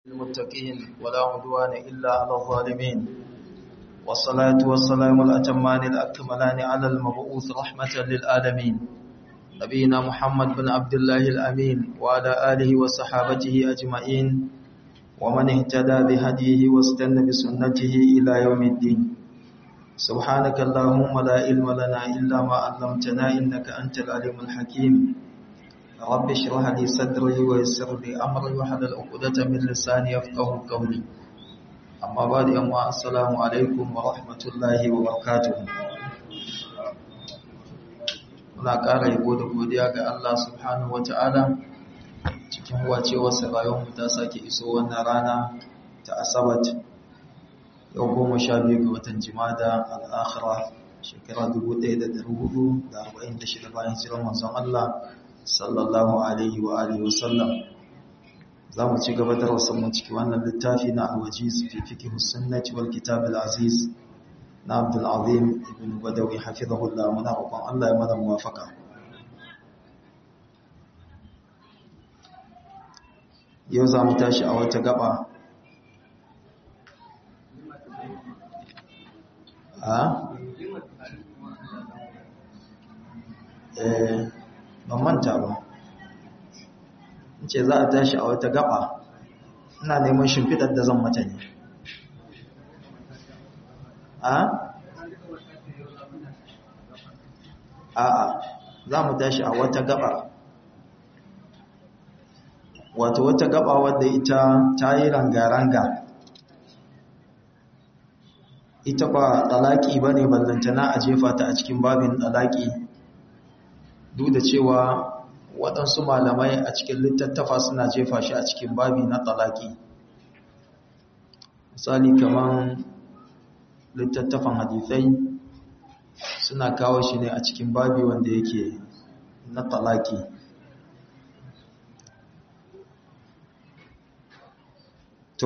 المتقين ولا عدوان إلا على الظالمين والصلاة والسلام الأتمان الأكملان على المبعوث رحمة للعالمين نبينا محمد بن عبد الله الأمين وعلى آله وصحابته أجمعين ومن اهتدى بهديه واستنى بسنته إلى يوم الدين سبحانك اللهم لا علم لنا إلا ما علمتنا إنك أنت العليم الحكيم رب اشرح لي صدري ويسر لي امري واحلل عقدة من لساني يفقهوا قولي اما بعد يا السلام عليكم ورحمه الله وبركاته muna ƙara yabo da godiya ga Allah subhanahu wata'ala cikin wacewarsa rayuwarmu ta sake iso wannan rana ta asabat yau goma sha biyu ga watan jimada al'akhira shekara 1446 bayan jiran manzon Allah sallallahu alaihi wa alihi wasallam za mu ci gaba da rasanmu ciki wannan littafi na alwajiz fi fiqh sunnati wal kitab al aziz na abdul azim ibn badawi hafizahullah muna roƙon Allah ya mana muwafaka yau za mu tashi a wata gaba a eh ban manta ba ce za a tashi a wata gaba ina neman shimfidar da zan mata ne a? a'a za mu tashi a wata gaba wato wata gaba wadda ita ta yi ranga-ranga ita ba ɗalaƙi ba ne ballantana a jefa ta a cikin babin ɗalaƙi duk da cewa waɗansu malamai a cikin littattafa suna jefa shi a cikin babi na talaki misali kamar littattafan hadithai suna kawo shi ne a cikin babi wanda yake na talaki to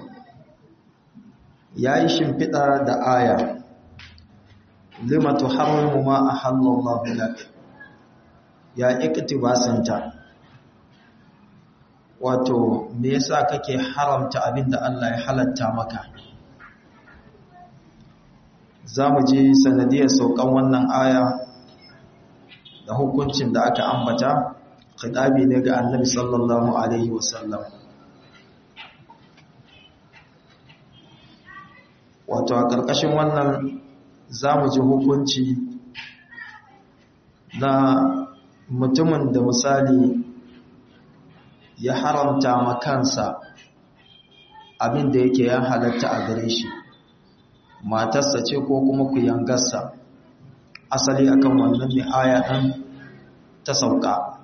ya yi shimfiɗa da aya lima tuharrimu ma ahallallahu lak ya iktibasanta wato me yasa kake haramta abinda Allah ya halatta maka zamu ji sanadiyar saukan wannan aya da hukuncin da aka ambata khidabi ne ga Annabi sallallahu alaihi wasallam wato a ƙarƙashin wannan zamu ji hukunci na mutumin da misali ya haramta ma kansa abin da yake ya halatta a gare shi matarsa ce ko kuma ku yangarsa asali akan wannan ne aya ɗan ta sauka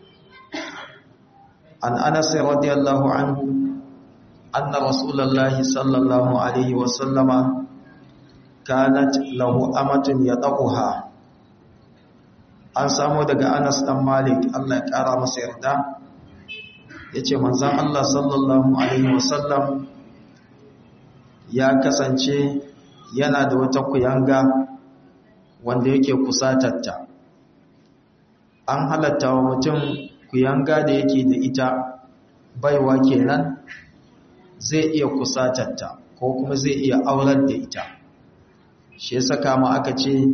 an anas radiyallahu anhu anna rasulullahi sallallahu alaihi wasallama kanat lahu amatun yadaquha an samu daga Anas dan Malik Allah ya kara masa yarda yace manzon Allah sallallahu alaihi wasallam ya kasance yana da wata kuyanga wanda yake kusatarta an halatta wa mutum kuyanga da yake da ita baiwa kenan zai iya kusatarta ko kuma zai iya aurar da ita shi yasa kama aka ce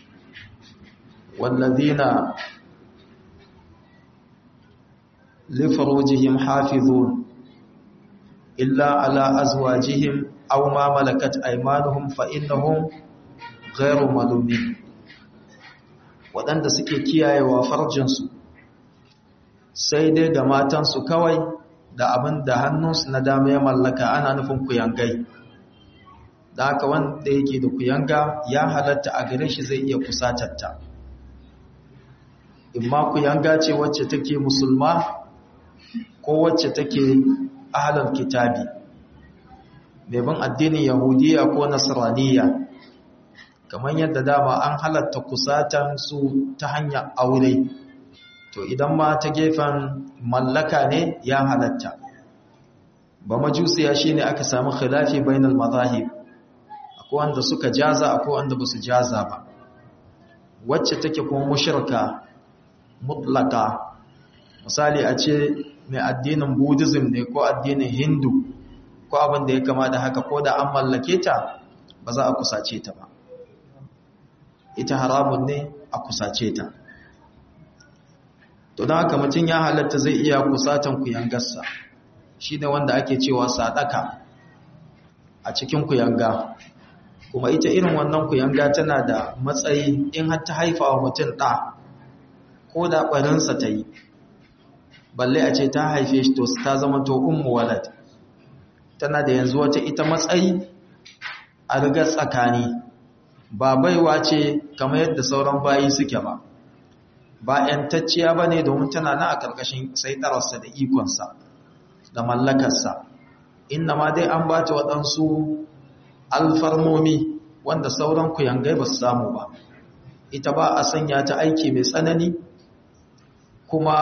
والذين لفروجهم حافظون إلا على أزواجهم أو ما ملكت أيمانهم فإنهم غير ملومين waɗanda suke kiyayewa farjinsu sai dai ga matansu kawai da abin da hannunsu na dama ya mallaka ana nufin kuyangai da haka wanda yake da kuyanga ya halatta a gare shi zai iya kusatarta imma ku yanga ce wacce take musulma ko wacce take ahlul kitabi mai bin addinin yahudiya ko nasraniya kamar yadda dama an halatta kusatan su ta hanyar aure to idan ma ta gefen mallaka ne ya halatta ba majusiya shine aka samu khilafi bainal mazahib akwai wanda suka jaza akwai wanda basu jaza ba wacce take kuma mushrika mutlaka misali a ce mai addinin buddhism ne ko addinin hindu ko abin da ya kama da haka ko da an mallake ta ba za a kusace ta ba ita haramun ne a kusace ta to don haka mutum ya halatta zai iya kusatan kuyangarsa shi ne wanda ake cewa sadaka a cikin kuyanga kuma ita irin wannan kuyanga tana da matsayi in har ta haifa wa mutum ɗa ko da ɓarinsa ta yi balle a ce ta haife shi to ta zama to ummu walad tana da yanzu wata ita matsayi a rigar tsakani ba baiwa ce kamar yadda sauran bayi suke ba ba ‘yantacciya ba ne domin tana na a ƙarƙashin saitararsa da ikonsa da mallakarsa inna ma dai an ba ta waɗansu alfarmomi wanda sauran kuyangai ba su samu ba ita ba a sanya ta aiki mai tsanani kuma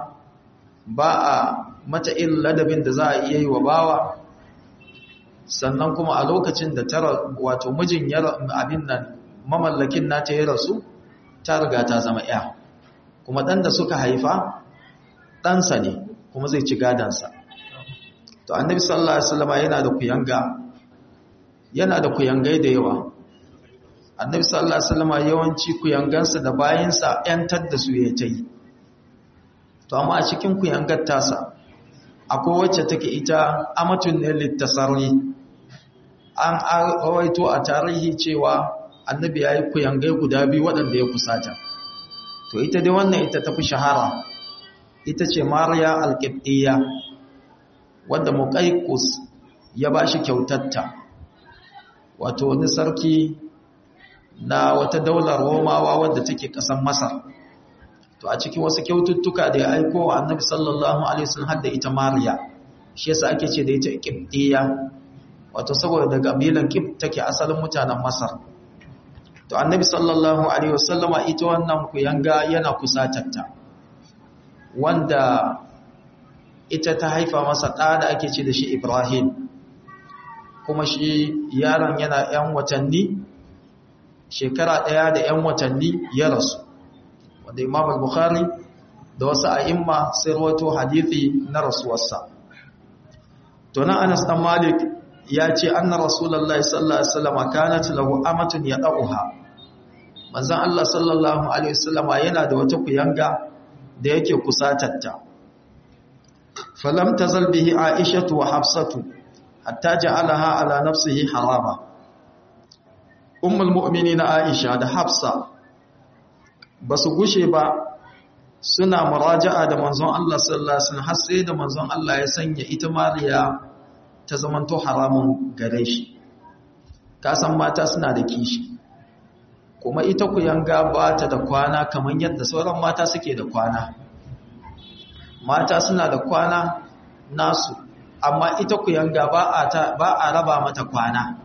ba a mata irin ladabin da za a iya yi wa bawa sannan kuma a lokacin da tara wato mijin abin nan mamallakin nata ya rasu ta riga ta zama ya kuma ɗan da suka haifa ɗansa ne kuma zai ci gadansa to annabi sallallahu alaihi wasallam yana da kuyanga yana da kuyangai da yawa annabi sallallahu alaihi wasallam yawanci kuyangansa da bayinsa yantar da su ya tayi to amma a cikin kuyangar tasa akwai wacce take ita amatun ne littasarri an rawaito a tarihi cewa annabi ya yi kuyangai guda biyu waɗanda ya kusata to ita dai wannan ita tafi shahara ita ce mariya alƙibɗiya wadda muƙaikus ya ba shi kyautatta wato wani sarki na wata daular romawa wadda take ƙasar masar to a cikin wasu kyaututtuka da ya aiko wa annabi sallallahu alaihi wasallam hadda ita mariya shi yasa ake ce da ita ƙibɗiya wato saboda daga kabilan ƙib take asalin mutanen masar to annabi sallallahu alaihi wasallama ita wannan kuyanga yana kusatarta wanda ita ta haifa masa ɗa da ake ce da shi Ibrahim kuma shi yaron yana ‘yan watanni shekara ɗaya da ‘yan watanni ya rasu wanda imam al-bukhari da wasu a'imma sai rawato hadithi na rasuwarsa to na anas dan malik ya ce anna rasulullahi sallallahu alaihi wasallam kanat lahu amatun yad'uha manzon Allah sallallahu alaihi wasallama yana da wata kuyanga da yake kusatarta falam tazal bihi aishatu wa hafsatu hatta ja'alaha ala nafsihi harama ummul mu'minin aisha da hafsa basu gushe ba suna muraja'a da manzon Allah sallallahu alaihi wasallam har sai da manzon Allah ya sanya ita mariya ta zamanto haramun gare shi ka san mata suna da kishi kuma ita ku yanga ba ta da kwana kamar yadda sauran mata suke da kwana mata suna da kwana nasu amma ita ku yanga ba a ta ba a raba mata kwana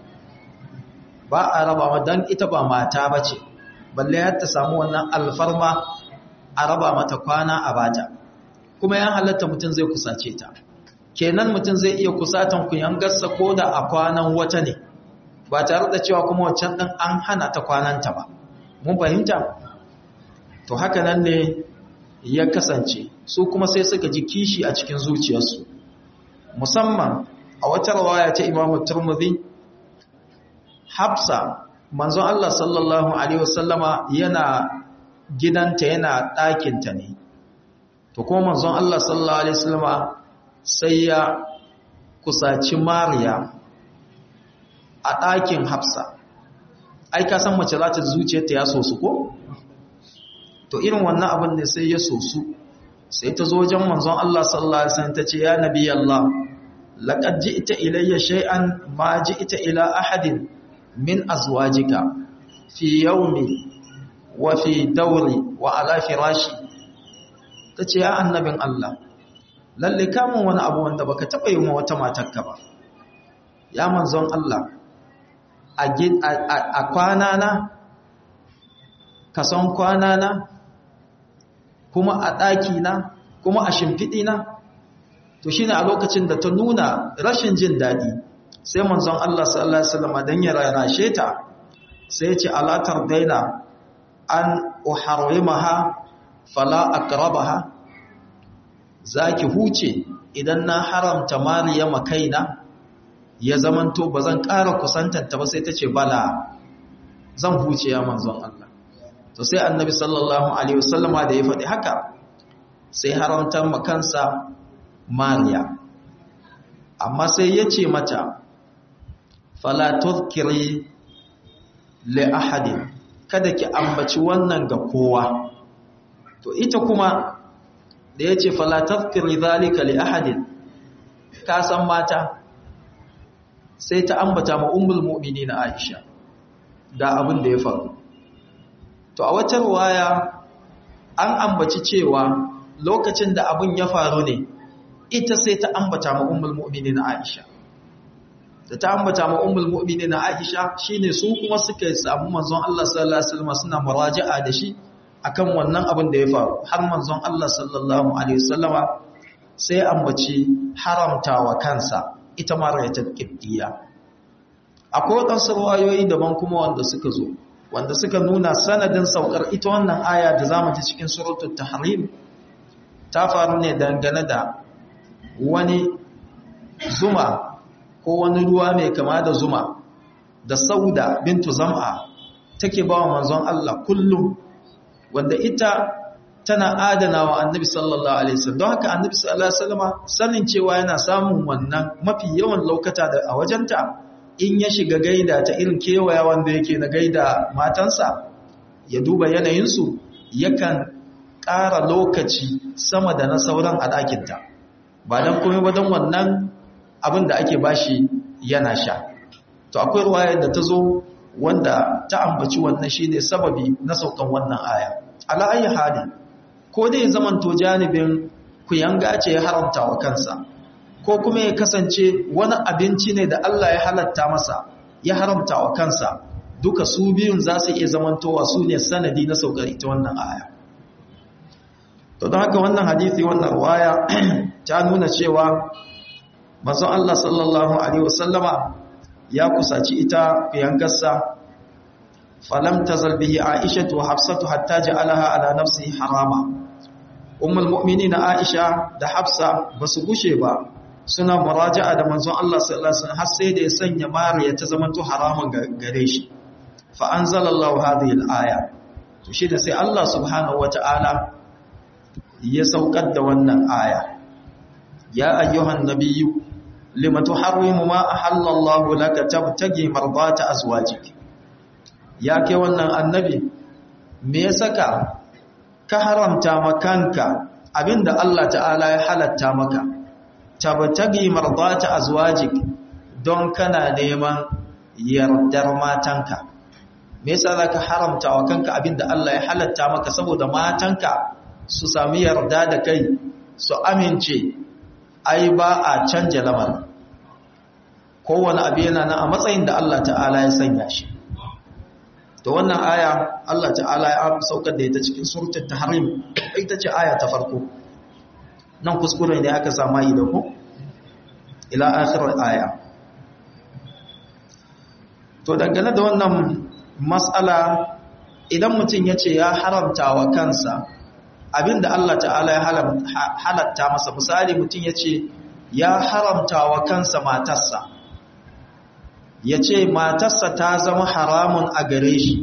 ba a raba mata dan ita ba mata bace balle har ta samu wannan alfarma a raba mata kwana a bata kuma ya halatta mutum zai kusace ta kenan mutum zai iya kusatan ku yangarsa ko da a kwanan wata ne ba tare da cewa kuma wancan ɗin an hana ta kwananta ba mun fahimta to haka nan ne ya kasance su kuma sai suka ji kishi a cikin zuciyarsu musamman a wata rawaya ta imamu turmudi hafsa manzon Allah sallallahu alaihi wasallama yana gidanta yana ɗakinta ne to kuma manzon Allah sallallahu alaihi wasallama sai ya kusaci mariya a ɗakin hafsa ai ka san mace za ta zuciyarta ya sosu ko to irin wannan abin ne sai ya sosu sai ta zo wajen manzon Allah sallallahu alaihi wasallam tace ya nabi Allah laqad ji'ta ilayya shay'an ma ji'ta ila ahadin min azwajika fi yawmi wa fi dawri wa ala firashi tace ya annabin Allah lalle kamun wani abu wanda baka taba yi wa wata matarka ba ya manzon Allah a kwana na ka san kwana na kuma a ɗaki na kuma a shimfiɗi na to shine a lokacin da ta nuna rashin jin daɗi sai manzon Allah sallallahu alaihi wasallam dan ya rarashe ta sai ya ce alatar daina an uharimaha fala akrabaha zaki huce idan na haramta mariya makaina ya zamanto ba zan ƙara kusantanta ba sai ta ce bala zan huce ya manzon Allah to sai annabi sallallahu alaihi wasallama da ya faɗi haka sai haramta makansa mariya amma sai ya ce mata fala tuzkiri li ahadin kada ki ambaci wannan ga kowa to ita kuma da ya ce fala tuzkiri zalika li ahadin ka san mata sai ta ambata ma ummul mu'minin Aisha da abin da ya faru to a wata ruwaya an ambaci cewa lokacin da abin ya faru ne ita sai ta ambata ma ummul mu'minin Aisha da ta ambata ma ummul mu'minin Aisha shine su kuma suka samu manzon Allah sallallahu alaihi wasallam suna muraja'a da shi akan wannan abin da ya faru har manzon Allah sallallahu alaihi wasallama sai ambaci haramtawa kansa ita ma rayatul qibdiya akwai wadansu ruwayoyi daban kuma wanda suka zo wanda suka nuna sanadin saukar ita wannan aya da zamu ji cikin suratul tahrim ta faru ne dangane da wani zuma ko wani ruwa mai kama da zuma da sauda bintu zam'a take ba wa manzon Allah kullum wanda ita tana adana wa annabi sallallahu alaihi wasallam don haka annabi sallallahu alaihi wasallam sanin cewa yana samun wannan mafi yawan lokata da a wajenta in ya shiga gaida ta irin kewaya wanda yake na gaida matansa ya duba yanayinsu yakan ƙara lokaci sama da na sauran a ɗakinta ba don komai ba don wannan abin da ake bashi yana sha to akwai ruwayar da ta zo wanda ta ambaci wannan shi ne sababi na saukan wannan aya ala ayi hali ko dai zaman to janibin kuyanga ce ya haramta wa kansa ko kuma ya kasance wani abinci ne da Allah ya halatta masa ya haramta wa kansa duka su biyun za su iya zamantowa su ne sanadi na saukar ita wannan aya to don haka wannan hadisi wannan ruwaya ta nuna cewa manzon Allah sallallahu alaihi wasallama ya kusaci ita fiyangarsa falam tazal bihi aisha wa hafsatu hatta ja'alaha ala nafsihi harama ummul mu'minin aisha da hafsa basu gushe ba suna muraja'a da manzon Allah sallallahu alaihi wasallam har sai da ya sanya mariya ta zamanto haramun gare shi fa anzalallahu hadhihi al-aya to shi da sai Allah subhanahu wata'ala ya saukar da wannan aya ya ayyuhan nabiyyu lima tuharrimu ma ahallallahu laka tabtagi mardata azwajik ya kai wannan annabi me ya saka ka haramta makanka abinda Allah ta'ala ya halatta maka tabtagi mardata azwajik don kana neman yardar matanka me yasa zaka haramta wa kanka abinda Allah ya halatta maka saboda matanka su sami yarda da kai su amince ai ba a canja lamarin kowane abu yana nan a matsayin da Allah ta'ala ya sanya shi to wannan aya Allah ta'ala ya saukar da ita cikin suratul tahrim ita ce aya ta farko nan kuskure ne aka sama yi da ku ila akhir aya to dangane da wannan mas'ala idan mutum ya ce ya haramta wa kansa abinda Allah ta'ala ya halatta masa misali mutum ya ce ya haramta wa kansa matarsa ya ce matarsa ta zama haramun a gare shi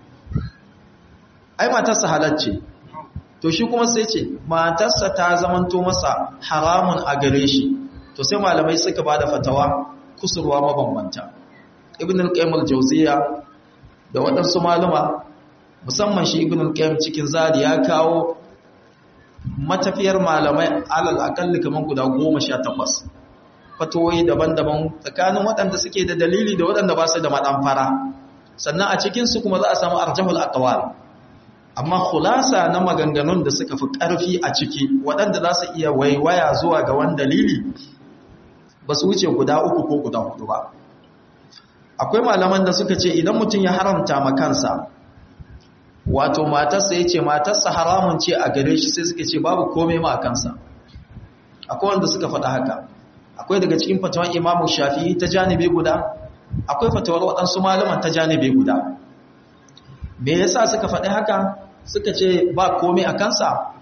ai matarsa halacce to shi kuma sai ce matarsa ta zamanto masa haramun a gare shi to sai malamai suka ba da fatawa kusurwa mabambanta ibn al-qayyim al-jawziya da waɗansu maluma musamman shi ibn al-qayyim cikin zadi ya kawo matafiyar malamai alal akalli kaman guda 18 fatoyi daban-daban tsakanin waɗanda suke da dalili da waɗanda ba su da maɗamfara sannan a cikinsu kuma za a samu arjahul aqwal amma khulasa na maganganun da suka fi ƙarfi a ciki waɗanda za su iya waiwaya zuwa ga wani dalili ba su wuce guda uku ko guda hudu ba akwai malaman da suka ce idan mutum ya haramta ma kansa wato matarsa ya ce matarsa haramun ce a gare shi sai suka ce babu komai ma a kansa akwai wanda suka faɗa haka akwai daga cikin fatawan imamu shafi'i ta janibe guda akwai fatawar waɗansu malaman ta janibe guda me yasa suka faɗi haka suka ce ba komai a kansa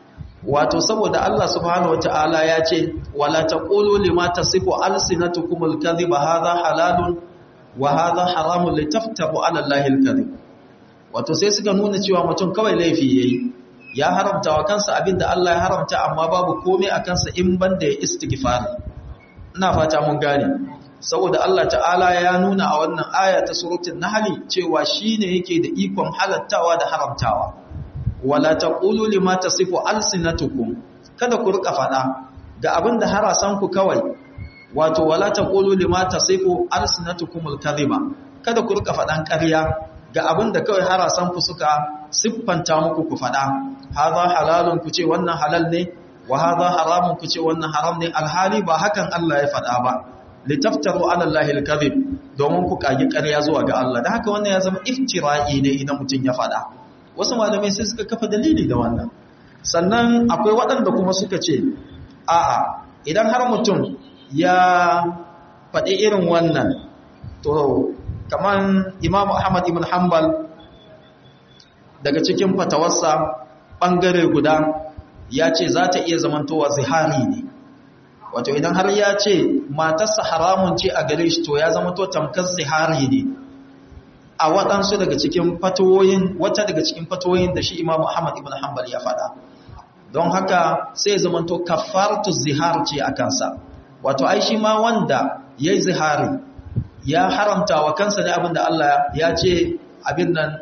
wato saboda Allah subhanahu wata'ala ya ce wala taqulu lima tasifu alsinatukum alkadhiba hadha halalun wa hadha haramun litaftaru ala allahi alkadhib wato sai suka nuna cewa mutum kawai laifi yayi ya haramta wa kansa abinda Allah ya haramta amma babu komai a kansa in banda ya istighfar ina fata mun gane saboda Allah ta'ala ya nuna a wannan aya ta suratul nahl cewa shine yake da ikon halattawa da haramtawa wala taqulu lima tasifu alsinatukum kada ku rika fada ga abinda harasan ku kawai wato wala taqulu lima tasifu alsinatukum alkadhiba kada ku rika fadan ƙarya ga abinda kawai harasan ku suka siffanta muku ku fada hadha halalun ku ce wannan halal ne wa hadha haramun ku ce wannan haram ne alhali ba hakan Allah ya fada ba litaftaru ala allahi alkadhib domin ku kage ƙarya zuwa ga Allah da haka wannan ya zama iftira'i ne idan mutun ya fada wasu malamai sai suka kafa dalili da wannan sannan akwai waɗanda kuma suka ce a'a idan har mutum ya faɗi irin wannan to kaman imamu ahmad ibn hanbal daga cikin fatawarsa ɓangare guda ya ce za ta iya zamantowa zihari ne wato idan har ya ce matarsa haramun ce a gare shi to ya zama to tamkar zihari ne a waɗansu daga cikin fatoyin wata daga cikin fatoyin da shi imamu ahmad ibn hanbal ya faɗa don haka sai zamanto kafartu zihar ce a kansa wato ai shi ma wanda ya yi zihari ya haramta wa kansa ne abinda Allah ya ce abin nan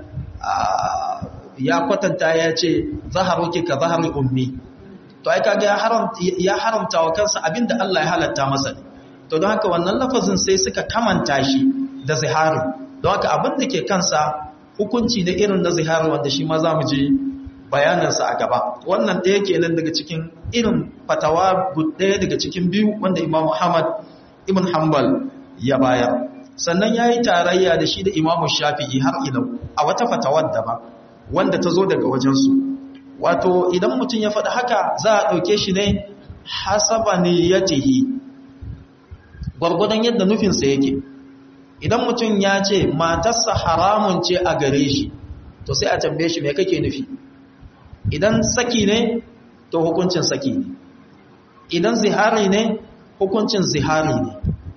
ya kwatanta ya ce zaharuki ka zahari ummi to ai kaga ya haramta wa kansa abinda Allah ya halatta masa ne to don haka wannan lafazin sai suka kamanta shi da zihari don haka abin da ke kansa hukunci da irin na zihar wanda shi ma za mu je bayanansa a gaba wannan ɗaya kenan daga cikin irin fatawa ɗaya daga cikin biyu wanda imam Muhammad ibn Hanbal ya bayar sannan ya yi tarayya da shi da imam Shafi'i har ilau a wata fatawar da ba wanda ta zo daga wajensu wato idan mutum ya faɗi haka za a ɗauke shi ne hasaba niyyatihi gwargwadon yadda nufinsa yake idan mutum ya ce matarsa haramun ce a gare shi to sai a tambaye shi me kake nufi idan saki ne to hukuncin saki ne idan zihari ne hukuncin zihari ne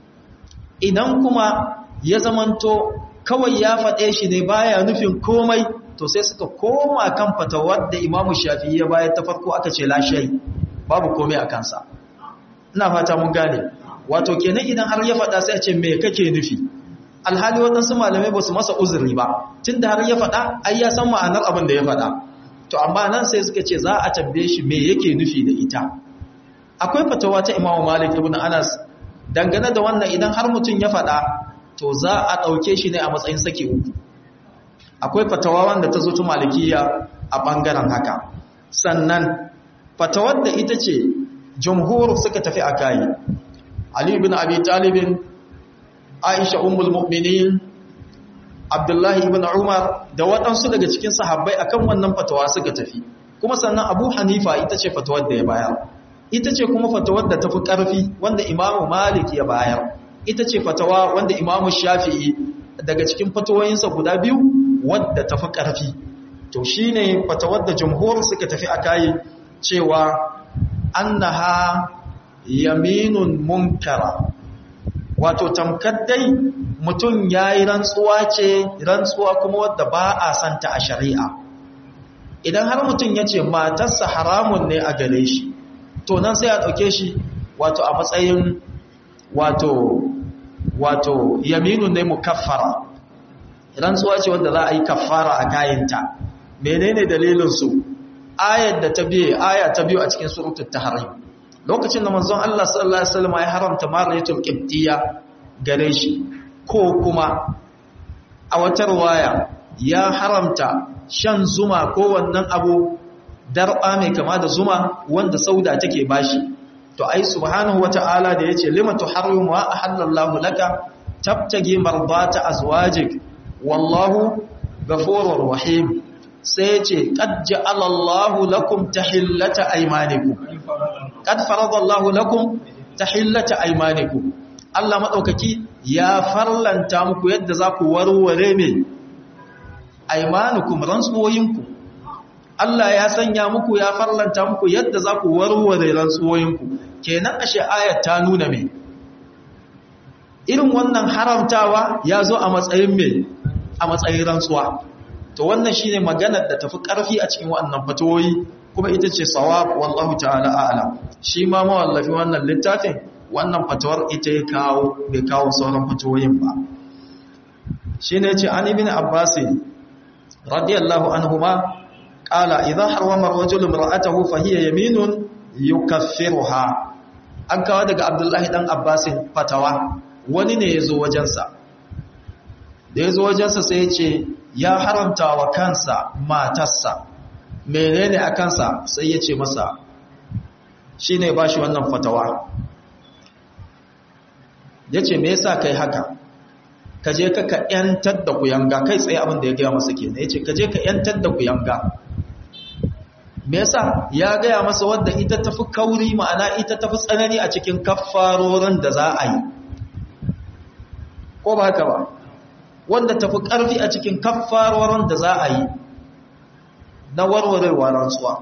idan kuma ya zamanto kawai ya faɗe shi ne baya nufin komai to sai suka koma kan fatawar da imamu shafi ya bayar ta farko aka ce lashai babu komai a kansa ina fata mun gane wato kenan idan har ya faɗa sai a ce me kake nufi alhali waɗansu malamai ba su masa uzuri ba tun da har ya faɗa ai ya san ma'anar abin da ya faɗa to amma nan sai suka ce za a tambaye shi me yake nufi da ita akwai fatawa ta imamu malik ibn anas dangane da wannan idan har mutum ya faɗa to za a ɗauke shi ne a matsayin saki uku akwai fatawa wanda ta zo ta malikiya a ɓangaren haka sannan fatawar da ita ce jumhur suka tafi a kayi ali ibn abi talibin aisha ummul mu'minin abdullahi ibn umar da waɗansu daga cikin sahabbai akan wannan fatawa suka tafi kuma sannan abu hanifa ita ce fatawar da ya bayar ita ce kuma fatawar da tafi ƙarfi wanda imamu malik ya bayar ita ce fatawa wanda imamu shafi'i daga cikin fatawoyinsa guda biyu wadda tafi ƙarfi to shine fatawar da jumhur suka tafi a kayi cewa annaha yaminun munkara wato tamkar dai mutum ya yi rantsuwa ce rantsuwa kuma wadda ba a santa a shari'a idan har mutum ya ce matarsa haramun ne a gare shi to nan sai a ɗauke shi wato a matsayin wato wato yaminu ne mukaffara rantsuwa ce wadda za a yi kaffara a kayanta menene dalilinsu ayar da ta biye aya ta biyu a cikin suratul tahrim lokacin da manzon Allah sallallahu alaihi wasallam ya haramta mariyatul qibtiyya gare shi ko kuma a wata riwaya ya haramta shan zuma ko wannan abu darba mai kama da zuma wanda sauda take bashi to ai subhanahu wata'ala da yace lima tuharrimu ma ahallallahu laka tabtagi mardata azwajik wallahu ghafurur rahim sai yace qad ja'ala Allahu lakum tahillata aymanikum qad faradallahu lakum tahillata aymanikum Allah madaukaki ya farlanta muku yadda za ku warware me aymanukum rantsuwoyinku Allah ya sanya muku ya farlanta muku yadda za ku warware rantsuwoyinku kenan ashe ayat ta nuna me irin wannan haramtawa ya zo a matsayin me a matsayin rantsuwa to wannan shine maganar da tafi karfi a cikin wannan fatoyi kuma ita ce sawab wallahu ta'ala a'lam shi ma mawallafi wannan littafin wannan fatawar ita ya kawo bai kawo sauran fatoyin ba shine yace an ibn abbas radiyallahu anhuma qala idha harwama ar-rajulu imra'atahu fa hiya yaminun yukaffiruha an kawo daga abdullahi dan abbasin fatawa wani ne ya zo wajensa da ya zo wajensa sai ya ce ya haramta wa kansa matarsa menene a kansa sai ya ce masa shi ne ba shi wannan fatawa ya ce me yasa kai haka ka je ka ka yantar da kuyanga kai tsaye abin da ya gaya masa kenan ya ce ka je ka yantar da kuyanga me yasa ya gaya masa wadda ita tafi kauri ma'ana ita tafi tsanani a cikin kaffarorin da za a yi ko ba haka ba wanda tafi ƙarfi a cikin kaffarorin da za a yi na warwarewa rantsuwa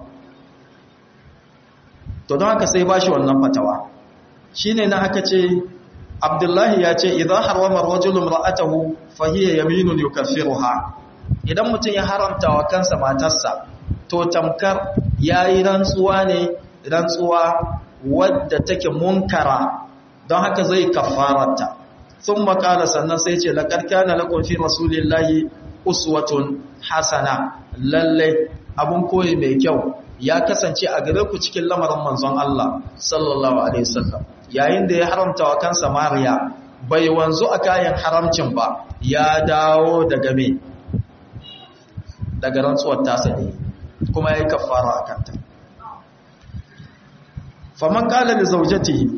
to don haka sai ba shi wannan fatawa shi ne na aka ce abdullahi ya ce idan harwamar rajulun ra'atahu fahiyya yaminun yukaffiruha idan mutum ya haramta wa kansa matarsa to tamkar yayi rantsuwa ne rantsuwa wadda take munkara don haka zai kafararta sun makala sannan sai ce laƙar kana laƙon fi rasulillahi uswatun hasana lallai abun koyi mai kyau ya kasance a gare ku cikin lamarin manzon Allah sallallahu alaihi wasallam yayin da ya haramta wa kansa mariya bai wanzu a kayan haramcin ba ya dawo daga me daga rantsuwar tasa ne kuma ya yi kafara a kanta faman kala da zaujatihi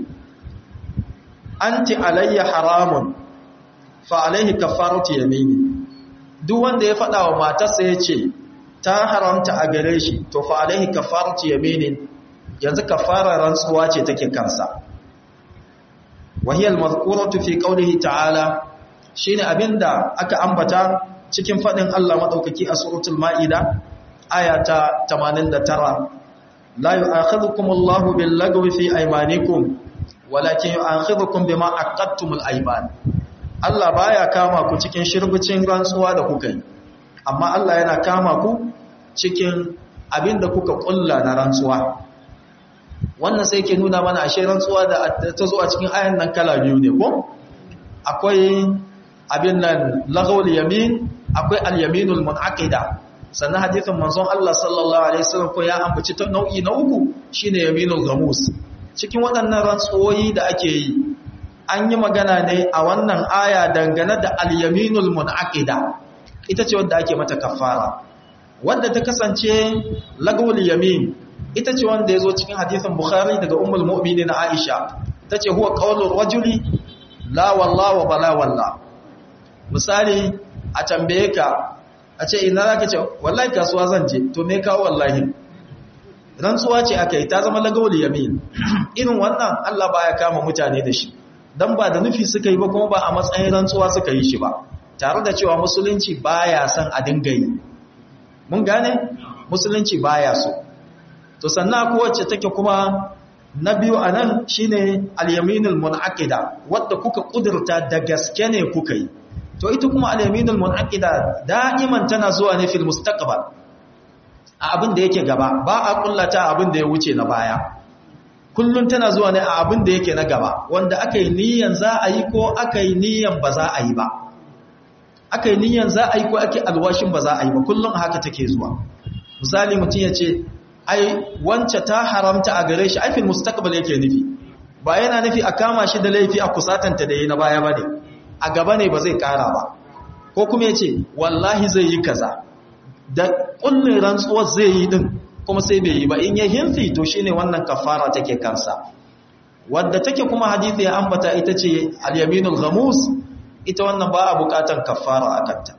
anti alayya haramun fa alaihi kafaratu yamini duk wanda ya faɗa wa matarsa ya ce ta haramta a gare shi to fa alaihi kafaratu yamini yanzu kafara rantsuwa ce take kansa wahiyal mazkuratu fi qawlihi ta'ala shine abinda aka ambata cikin fadin Allah madaukaki a suratul maida aya ta 89 la yu'akhidhukumullahu bil lagwi fi aymanikum walakin yu'akhidhukum bima aqadtumul ayman Allah baya kama ku cikin shirbucin rantsuwa da kuka yi amma Allah yana kama ku cikin abinda kuka kulla na rantsuwa wannan sai ke nuna mana ashe rantsuwa da ta zo a cikin ayan nan kala biyu ne ko akwai abin nan lagawul yamin akwai al-yaminul munaqida sannan hadithin manzon Allah sallallahu alaihi wasallam ko ya ambaci ta nau'i na uku shine yaminul ghamus cikin waɗannan rantsuwoyi da ake yi an yi magana ne a wannan aya dangane da al-yaminul munaqida ita ce wanda ake mata kafara wanda ta kasance lagawul yamin ita ce wanda ya zo cikin hadithin bukhari daga ummul mu'minin aisha ta ce huwa qawlur rajuli la walla wa bala walla misali a tambaye ka a ce ina zaka ce wallahi kasuwa zan je to me kawo wallahi rantsuwa ce aka yi ta zama lagawul yamin irin wannan Allah baya kama mutane da shi dan ba da nufi suka yi ba kuma ba a matsayin rantsuwa suka yi shi ba tare da cewa musulunci baya son a dinga yi mun gane musulunci baya so to sannan kowace take kuma na biyu a nan shi ne alyaminul mun'aqida wadda kuka kudurta da gaske ne kuka yi to ita kuma alyaminul mun'aqida da'iman tana zuwa ne fil mustaqbal a abin da yake gaba ba a kullata abin da ya wuce na baya kullun tana zuwa ne a abin da yake na gaba wanda aka yi niyan za a yi ko aka yi niyan ba za a yi ba aka yi niyan za a yi ko ake alwashin ba za a yi ba kullun haka take zuwa misali mutum ya ce ai wance ta haramta a gare shi aifin mustaqbal yake nufi ba yana nufi a kama shi da laifi a kusatanta da yi na baya bane a gaba ne ba zai kara ba ko kuma yace wallahi zai yi kaza da kullun rantsuwar zai yi din kuma sai bai yi ba in ya hinsi to shine wannan kafara take kansa wadda take kuma hadisi ya ambata ita ce al-yaminul ghamus ita wannan ba a bukatan kafara akanta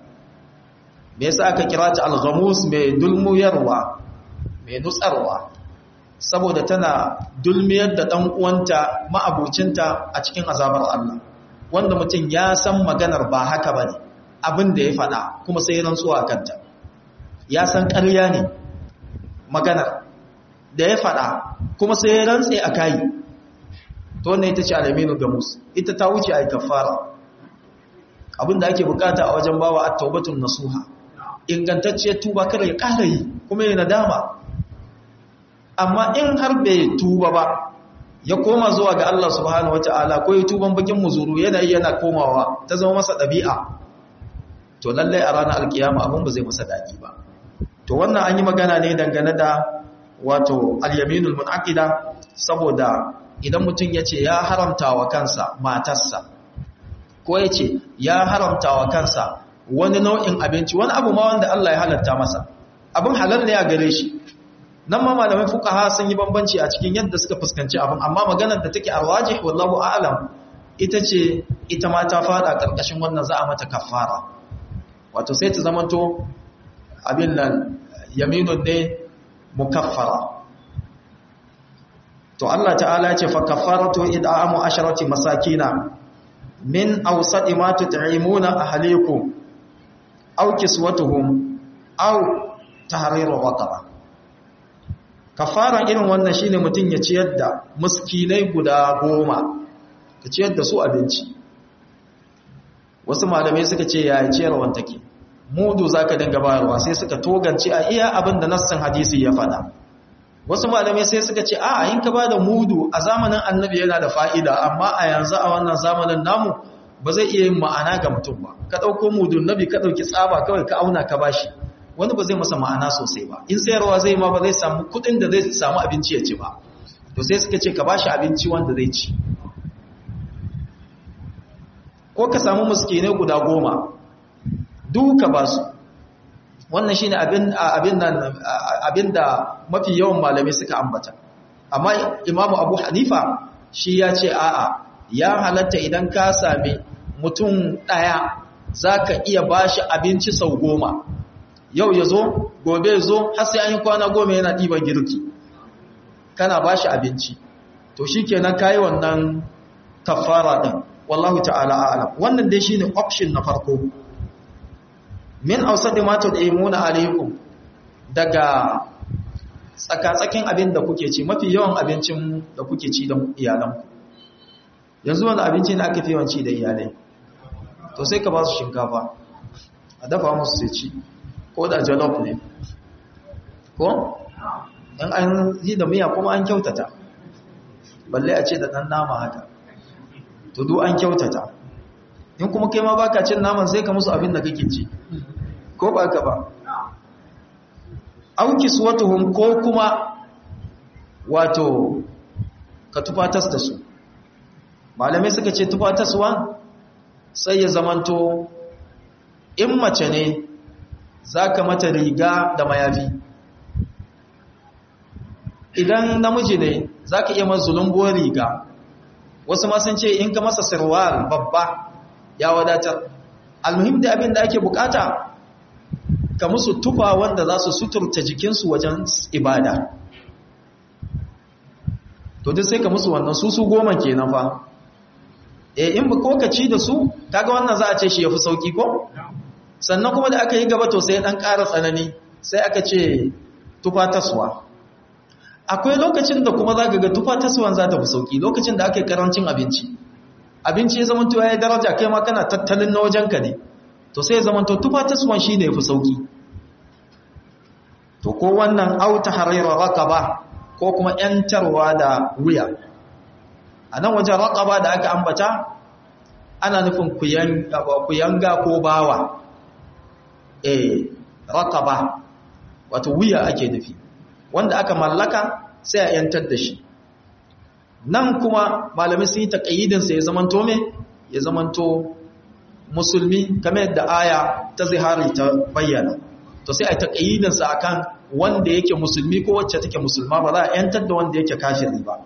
me yasa aka kira ta al-ghamus mai dulmuyarwa mai nutsarwa saboda tana dulmiyar da ɗan uwanta ma'abucinta a cikin azabar Allah wanda mutum ya san maganar ba haka bane abin da ya faɗa kuma sai rantsuwa a kanta ya san ƙarya ne maganar da ya faɗa kuma sai ya rantse a kayi to wannan ita ce alaminu gamus ita ta wuce a kafara abinda ake bukata a wajen bawa at-taubatun nasuha ingantacciyar tuba kada ya ƙara yi kuma ya nadama amma in har bai tuba ba ya koma zuwa ga Allah subhanahu wata'ala ko ya tuban bakin muzuru yana yana komawa ta zama masa ɗabi'a to lallai a ranar alkiyama abin ba zai masa daɗi ba to wannan an yi magana ne dangane da wato al-yaminul munaqida saboda idan mutum ya ce ya haramta wa kansa matarsa ko ya ce ya haramta wa kansa wani nau'in abinci wani abu ma wanda Allah ya halatta masa abin halal ne a gare shi nan ma malamai fuqaha sun yi bambanci a cikin yadda suka fuskanci abin amma maganar da take arwajih wallahu a'lam ita ce ita ma ta fada karkashin wannan za a mata kafara wato sai ta zamanto abin nan yaminun ne mukaffara to Allah ta'ala ya ce fa kaffaratu id'amu asharati masakina min awsati ma tut'imuna ahlikum aw kiswatuhum aw tahriru raqaba kafaran irin wannan shine mutun ya ciyar da miskinai guda goma ka ciyar da su abinci wasu malamai suka ce ya ciyarwan take mudu zaka dinga bayarwa sai suka togance a iya abin da nassin hadisi ya faɗa wasu malamai sai suka ce a in ka bada mudu a zamanin annabi yana da fa'ida amma a yanzu a wannan zamanin namu ba zai iya yin ma'ana ga mutum ba ka ɗauko mudun nabi ka ɗauki tsaba kawai ka auna ka bashi wani ba zai masa ma'ana sosai ba in sayarwa zai ma ba zai samu kuɗin da zai samu abinci ya ci ba to sai suka ce ka bashi abinci wanda zai ci ko ka samu muskinai guda goma duka ba su wannan shine abin abin nan abinda mafi yawan malamai suka ambata amma imamu abu hanifa shi ya ce a'a ya halatta idan ka sami mutum ɗaya za ka iya bashi abinci sau goma yau ya zo gobe ya zo har sai an yi kwana goma yana ɗiban girki kana bashi abinci to shi kenan ka yi wannan kafara ɗin wallahu ta'ala a'lam wannan dai shine option na farko min ausadi ma tud'imuna alaykum daga tsakatsakin abin da kuke ci mafi yawan abincin da kuke ci da iyalanku yanzu wani abinci ne aka fi yawanci da iyalai to sai ka ba su shinkafa a dafa musu sai ci ko da jalof ne ko in an yi da miya kuma an kyautata balle a ce da ɗan nama haka to duk an kyautata in kuma kai ma baka cin naman sai ka musu abin da kake ci ko ba ka ba auki suwatuhum ko kuma wato ka tufatas da su malamai suka ce tufataswa sai ya zamanto in mace ne zaka mata riga da mayafi idan namiji ne zaka iya masa zulumbuwar riga wasu ma sun ce in ka masa sirwal babba ya wadatar almuhim da abin da ake bukata ka musu tufa wanda za su suturta jikinsu wajen ibada to duk sai ka musu wannan su su goma kenan fa eh in ba ko ka ci da su kaga wannan za a ce shi yafi sauki ko sannan kuma da aka yi gaba to sai dan ƙara tsanani sai aka ce tufa taswa akwai lokacin da kuma za ka ga tufa taswan za ta fi sauki lokacin da aka yi karancin abinci abinci ya zama tuwa ya daraja kai ma kana tattalin na wajenka ne to sai ya zama to tufa taswan shi ne ya fi sauki to ko wannan auta harira raqaba ko kuma yantarwa da wuya a nan wajen raqaba da aka ambata ana nufin kuyanga ko bawa eh raqaba wato wuya ake nufi wanda aka mallaka sai a yantar da shi nan kuma malamai sun yi taƙayyidinsa ya zamanto me ya zamanto musulmi kamar yadda aya ta zihari ta bayyana to sai a taƙayyidinsa a kan wanda yake musulmi ko wacce take musulma ba za a yantar da wanda yake kafiri ba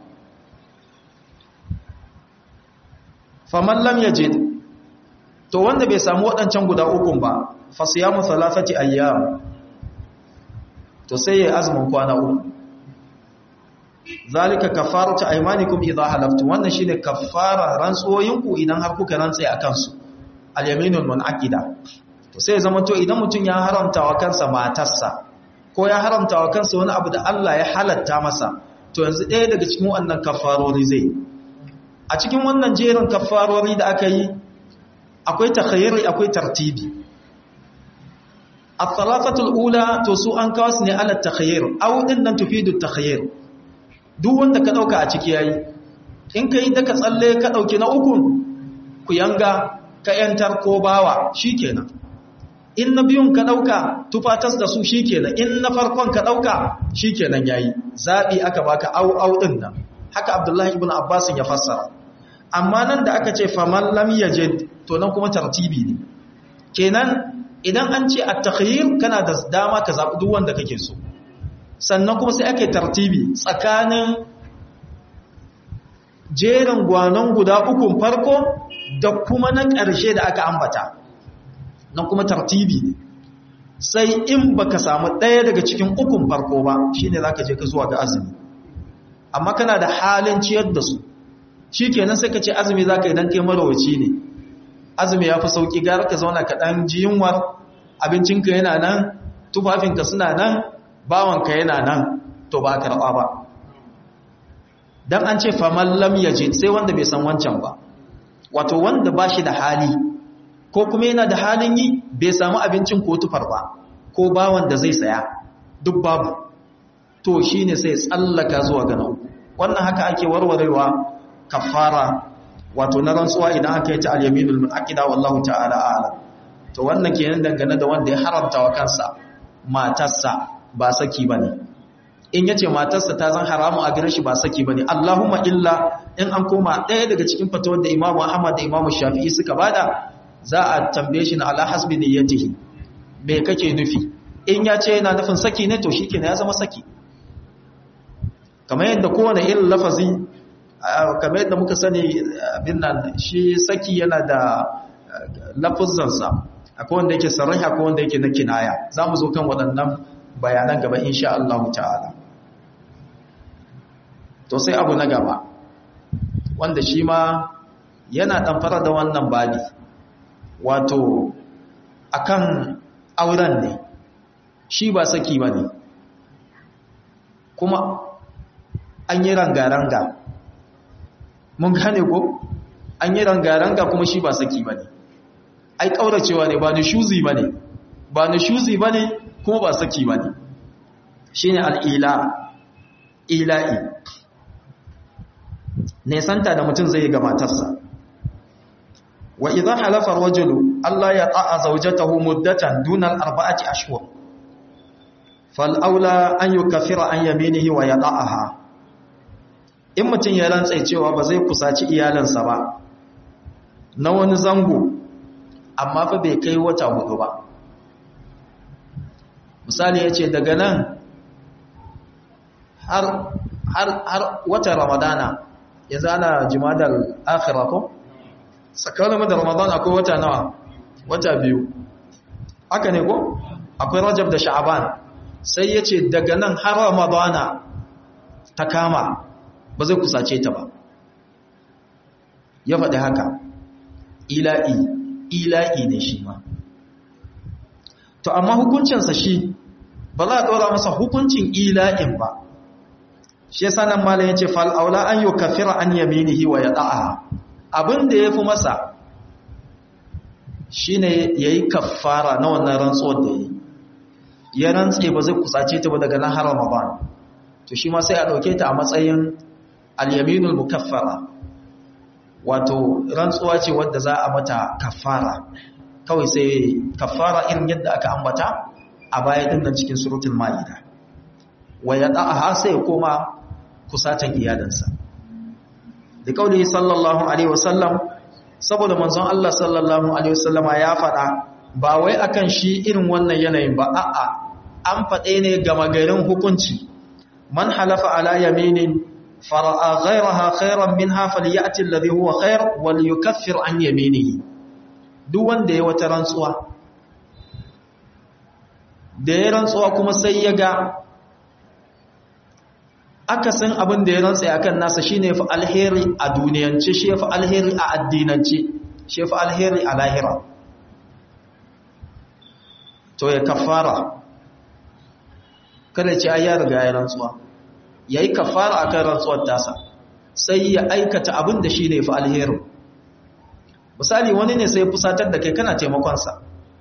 faman lam yajid to wanda bai samu waɗancan guda ukun ba fasiyamu thalathati ayyam to sai ya azumin kwana uku zalika kafaratu aymanikum idha halaftum wannan shine kafara rantsoyinku idan har kuka rantsa akan su al-yaminul munaqida to sai zama to idan mutun ya haramta wa kansa matarsa ko ya haramta wa kansa wani abu da Allah ya halatta masa to yanzu ɗaya daga cikin wannan kafarori zai a cikin wannan jerin kafarori da aka yi akwai takhayyari akwai tartibi al-thalathatul ula to su an kawo su ne ala takhayyur aw din nan tufidu takhayyur duk wanda ka dauka a ciki yayi in kai da ka tsalle ka dauki na uku ku yanga ka yantar ko bawa shikenan in na biyun ka dauka tufatas da su shikenan in na farkon ka dauka shikenan yayi zabi aka baka au au din nan haka abdullahi ibn abbas ya fassara amma nan da aka ce faman lam yajid to nan kuma tartibi ne kenan idan an ce at-takhyir kana da dama ka zabi duk wanda kake so sannan kuma sai ake tartibi tsakanin jerin gwanon guda ukun farko da kuma na ƙarshe da aka ambata nan kuma tartibi ne sai in baka samu ɗaya daga cikin ukun farko ba shine zaka je ka zuwa ga azumi amma kana da halin ciyar da su shikenan sai ka ce azumi zaka yi dan kai marawaci ne azumi ya fi sauki gara ka zauna ka ɗan ji yunwar abincinka yana nan tufafinka suna nan bawanka yana nan to ba karɓa ba don an ce faman lam yaje sai wanda bai san wancan ba wato wanda ba shi da hali ko kuma yana da halin yi bai samu abincin ko tufar ba ko bawan da zai saya duk babu to shi ne sai tsallaka zuwa ga uku wannan haka ake warwarewa kafara wato na rantsuwa idan aka yi ta al-yaminul munaqida wallahu ta'ala a'lam to wannan kenan dangane da wanda ya haramta wa kansa matarsa ba saki bane in yace matarsa ta zan haramu a gare shi ba saki bane Allahumma illa in an koma ɗaya daga cikin fatawar da Imam Ahmad da Imam Shafi'i suka bada za a tambaye shi na ala hasbi niyyatihi me kake nufi in ya ce yana nufin saki ne to shikenan ya zama saki kamar yadda kowane irin lafazi kamar yadda muka sani abin nan shi saki yana da lafuzansa akwai wanda yake sarraha akwai wanda yake na kinaya za mu zo kan waɗannan bayanan gaba insha Allah ta'ala to sai abu na gaba wanda shi ma yana ɗanfara da wannan babi wato akan auren ne shi ba saki ba ne kuma an yi ranga-ranga mun gane ko an yi ranga-ranga kuma shi ba saki ba ne ai ƙauracewa ne ba ni shuzi ba ne ba ni shuzi ba ne kuma ba saki ba ne shi ne al'ila ila'i nesanta da mutum zai ga matarsa wa idan halafar wajulu Allah ya ta'a zaujatahu muddatan dunal arba'ati ashhur fal aula an yukaffira an yaminihi wa yada'aha in mutum ya rantsa cewa ba zai kusaci iyalansa ba na wani zango amma fa bai kai wata hudu ba misali ya ce daga nan har, har, har wata ramadana ya zana jimadar akhira ko? tsakanin da ramadana akwai wata nawa wata biyu haka ne ko? akwai rajab da sha'aban sai ya ce daga nan har ramadana ta kama ba zai kusace ta ba ya faɗi haka ila'i ila'i ne shi ma to amma hukuncinsa shi ba za a ɗora masa hukuncin ila'in ba shi yasa nan malam ya ce fal'aula an yi kafira an yaminihi wa ya ɗa'a abin da ya fi masa shi ne ya yi kafara na wannan rantsuwar da ya ya rantse ba zai kusace ta ba daga nan har ramadan to shi ma sai a ɗauke ta a matsayin al-yaminul mukaffara wato rantsuwa ce wadda za a mata kafara kawai sai kafara irin yadda aka ambata a baya din nan cikin suratul maida wa yada'aha sai koma kusatan iyalansa da kauli sallallahu alaihi wasallam saboda manzon Allah sallallahu alaihi wasallama ya faɗa ba wai akan shi irin wannan yanayin ba a'a an faɗe ne gama garin hukunci man halafa ala yaminin fara'a ghayraha khairan minha falyati alladhi huwa khair wal yukaffir an yaminihi duk wanda ya wata rantsuwa da ya rantsuwa kuma sai ya ga akasin abin da ya rantsa akan nasa shine fa alheri a duniyance shi fa alheri a addinance shi fa alheri a lahira to ya kafara kada ce ai ya riga ya rantsuwa yayi kafara akan rantsuwar tasa sai ya aikata abin da shine fa alheri misali wani ne sai fusatar da kai kana taimakon sa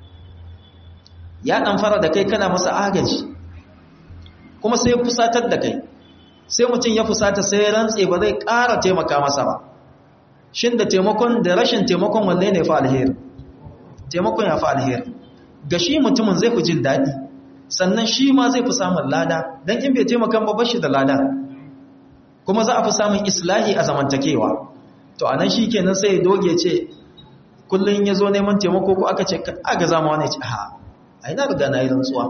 ya dan fara da kai kana masa agaji kuma sai fusatar da kai sai mutum ya fusata sai rantse ba zai ƙara taimaka masa ba shin da taimakon da rashin taimakon wanne ne fa alheri taimakon ya fa alheri ga shi mutumin zai fi jin daɗi sannan shi ma zai fi samun lada don in bai taimakan ba bashi da lada kuma za a fi samun islahi a zamantakewa to anan shi kenan sai ya doge ce kullum ya zo neman taimako ko aka ce aga zama wani ce ha a yi na riga na yi rantsuwa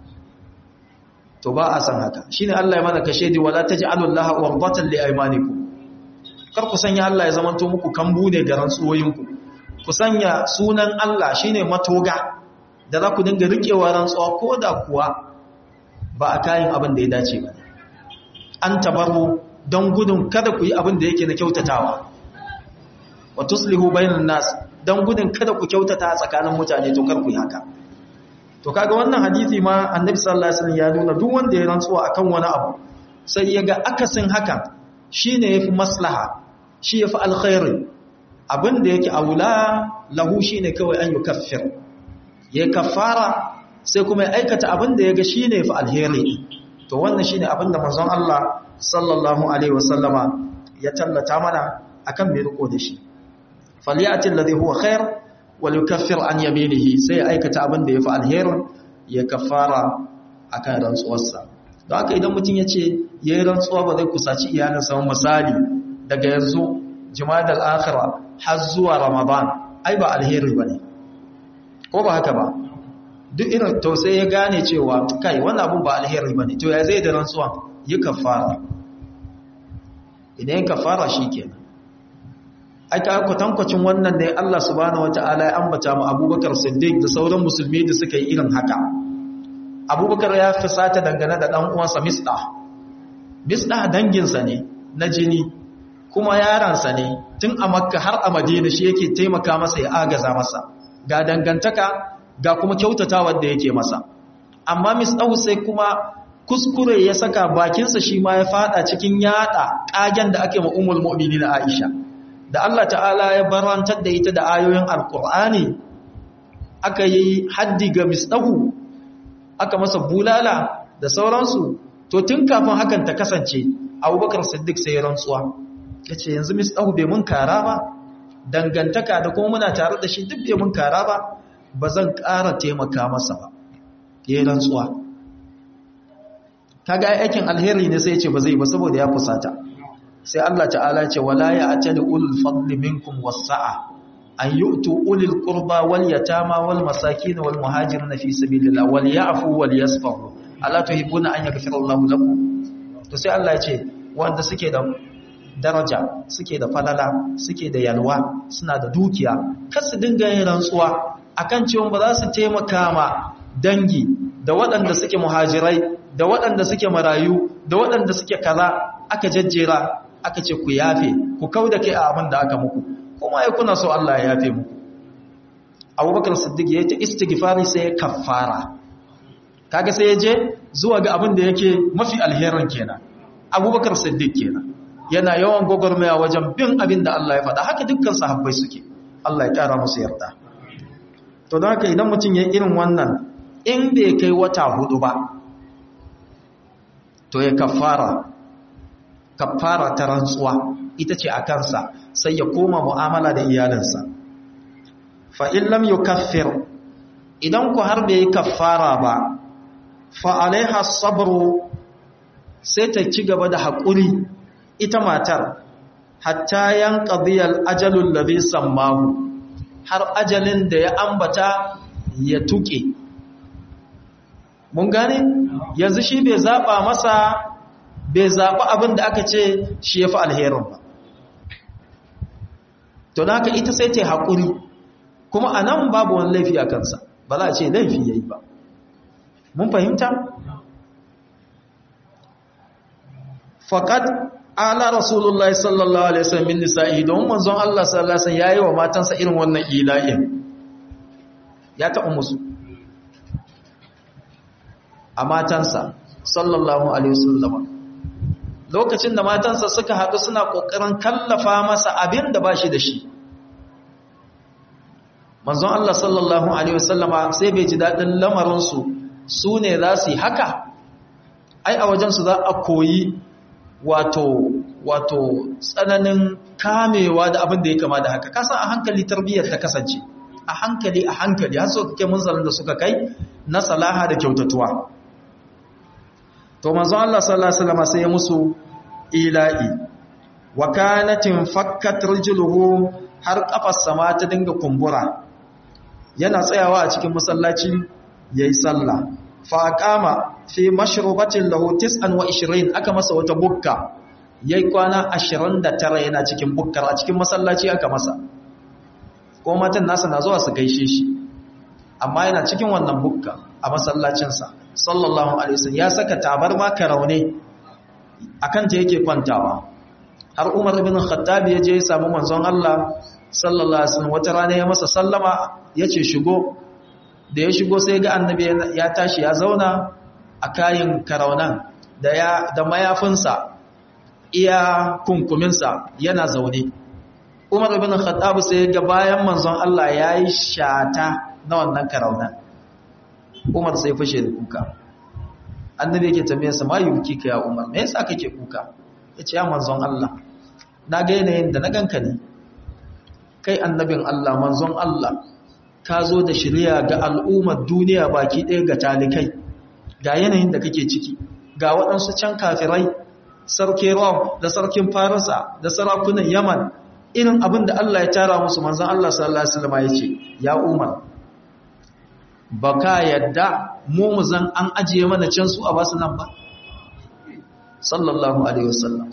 to ba a san haka shi ne Allah ya mana kashe di wala ta ji alullaha warbatan li aimaniku kar ku sanya Allah ya zamanto muku kambu ne ga rantsuwoyinku ku sanya sunan Allah shine matoga da za ku dinga riƙewa rantsuwa ko da kuwa ba a kayan abin da ya dace ba an tabaru don gudun kada ku yi abin da yake na kyautatawa wa tuslihu bainan nas don gudun kada ku kyautata tsakanin mutane to kar ku yi haka to kaga wannan hadisi ma annabi sallallahu alaihi wasallam ya nuna duk wanda ya rantsuwa akan wani abu sai ya ga akasin hakan shine yafi maslaha shi yafi alkhairi abin da yake aula lahu shine kawai an yukaffir ya kafara sai kuma ya aikata abin da ya ga shi ne fa alheri to wannan shi ne abin da manzon Allah sallallahu alaihi wasallama ya tallata mana akan mai riko da shi falyati alladhi huwa khair wal yukaffir an yaminihi sai ya aikata abin da ya fa alheri ya kafara akan rantsuwarsa don haka idan mutum ya ce ya yi rantsuwa ba zai kusaci iyalinsa misali daga yanzu jimadal akhira har zuwa ramadan ai ba alheri bane ko ba haka ba duk irin to sai ya gane cewa kai wannan abun ba alheri bane to ya zai da rantsuwa yi kafara idan ya kafara shikenan ai ka kwatankwacin wannan ne Allah subhanahu wataala ya ambata mu Abubakar Siddiq da sauran musulmi da suka yi irin haka Abubakar ya fisata dangane da dan uwansa Misdah Misdah danginsa ne na jini kuma yaransa ne tun a Makka har a Madina shi yake taimaka masa ya agaza masa ga dangantaka ga kuma kyautatawa da yake masa amma misdahu sai kuma kuskure ya saka bakinsa shi ma ya fada cikin yada kagen da ake ma ummul mu'minin Aisha da Allah ta'ala ya barantar da ita da ayoyin alqur'ani aka yi haddi ga misdahu aka masa bulala da sauransu to tun kafin hakan ta kasance Abubakar Siddiq sai ya rantsuwa yace yanzu misdahu bai mun kara ba dangantaka da kuma muna tare da shi duk bai mun kara ba ba zan ƙara taimaka masa ba ya yi rantsuwa kaga aikin alheri ne sai ce ba zai ba saboda ya fusata sai Allah ta'ala ce wala ya atali ulul fadli minkum wasa'a an yu'tu ulil qurba wal yatama wal masakin wal muhajirin fi sabilillah wal ya'fu wal yasfahu ala tuhibuna an yaghfira Allahu lakum to sai Allah ya ce wanda suke da daraja suke da falala suke da yalwa suna da dukiya kar su dinga yin rantsuwa akan cewa ba za su taimaka ma dangi da waɗanda suke muhajirai da waɗanda suke marayu da waɗanda suke kaza aka jajjera aka ce ku yafe ku kauda kai a abin da aka muku kuma ya kuna so Allah ya yafe muku Abubakar Siddiq ya ta istighfari sai ya kaffara kaga sai ya je zuwa ga abin da yake mafi alherin kenan Abubakar Siddiq kenan yana yawan gwagwarmaya wajen bin abin da Allah ya faɗa haka dukkan sahabbai suke Allah ya ƙara musu yarda to don haka idan mutum ya irin wannan in bai kai wata hudu ba to ya kafara kafara ta rantsuwa ita ce a kansa sai ya koma mu'amala da iyalinsa fa in lam yukaffir idan ku har bai kafara ba fa alaiha sabru sai ta ci gaba da haƙuri ita matar hatta yan qadiyal ajalul ladhi sammahu har ajalin da ya ambata ya tuke mun gane yanzu shi bai zaba masa bai zaba abin da aka ce shi yafi alherin ba to haka ita sai ta haƙuri kuma anan babu wani laifi a kansa ba za a ce laifi yayi ba mun fahimta faqad ala rasulullahi sallallahu alaihi wasallam min nisa'i don manzon Allah sallallahu alaihi wasallam yayi wa matansa irin wannan ila'in ya taɓa musu a matansa sallallahu alaihi wasallam lokacin da matansa suka haɗu suna ƙoƙarin kallafa masa abin da ba shi da shi manzon Allah sallallahu alaihi wasallama sai bai ji daɗin lamarinsu su ne za su yi haka ai a wajensu za a koyi wato wato tsananin kamewa da abin da ya kama da haka kasan a hankali tarbiyyar ta kasance a hankali a hankali har suka kai munzalin da suka kai na salaha da kyautatuwa to manzon Allah sallallahu alaihi wasallam sai ya musu ila'i wa kanatin fakkat rijluhu har kafar sama ta dinga kumbura yana tsayawa a cikin masallaci yayi sallah fa aqama fi mashrubatin lahu 29 aka masa wata bukka yayi kwana 29 yana cikin bukkar a cikin masallaci aka masa ko matan nasa na zuwa su gaishe shi amma yana cikin wannan bukka a masallacinsa sallallahu alaihi wasallam ya saka tabarma karaune akan ta yake kwantawa har Umar ibn Khattab ya je ya samu manzon Allah sallallahu alaihi wasallam wata rana ya masa sallama yace shigo da ya shigo sai ga annabi ya tashi ya zauna a kayin karaunan da ya da mayafinsa iya kunkuminsa yana zaune Umar ibn Khattab sai ga bayan manzon Allah yayi shata na wannan karaunan Umar sai fashe da kuka annabi yake tambayar sa ma yuki ka ya Umar me yasa kake kuka yace ya manzon Allah na ga yanayin da na ganka ne kai annabin Allah manzon Allah ka zo da shirya ga al'ummar duniya baki ɗaya ga talikai ga yanayin da kake ciki ga waɗansu can kafirai sarki Rom da sarkin Farisa da sarakunan Yaman irin abin da Allah ya tara musu manzon Allah sallallahu alaihi wasallam yace ya Umar baka yadda mu zan an ajiye mana can su a basu nan ba sallallahu alaihi wasallam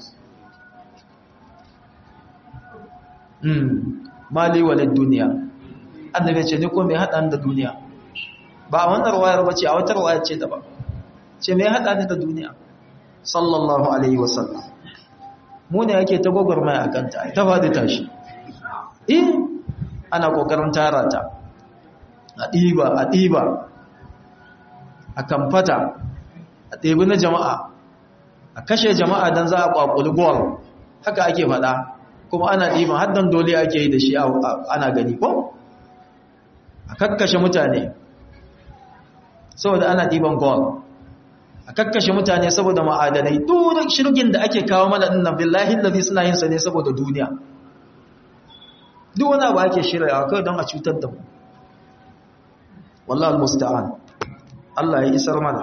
hmm mali walid duniya annabi ce ni ko me hada da duniya ba wannan ruwayar bace a wata ruwaya ce daban ce me hada ni da duniya sallallahu alaihi wasallam mu ne yake ta gogormai akan ta ta fadi tashi eh ana kokarin tara ta a ɗiba a ɗiba a kamfata a ɗebi na jama'a a kashe jama'a don za a ƙwaƙuli gol haka ake faɗa kuma ana ɗiban haddan dole ake yi da shi ana gani ko a kakkashe mutane saboda ana ɗiban gol a kakkashe mutane saboda ma'adanai duk shirgin da ake kawo mana ɗin nan billahi lalzi suna yin sa ne saboda duniya duk wani abu ake shirya kawai don a cutar da mu wallahi almusta'an Allah ya isar mana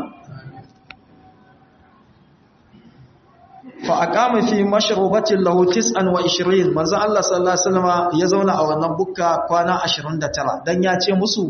fa aqama fi mashrubatin lahu 29 manzo Allah sallallahu alaihi wasallam ya zauna a wannan bukka kwana 29 dan ya ce musu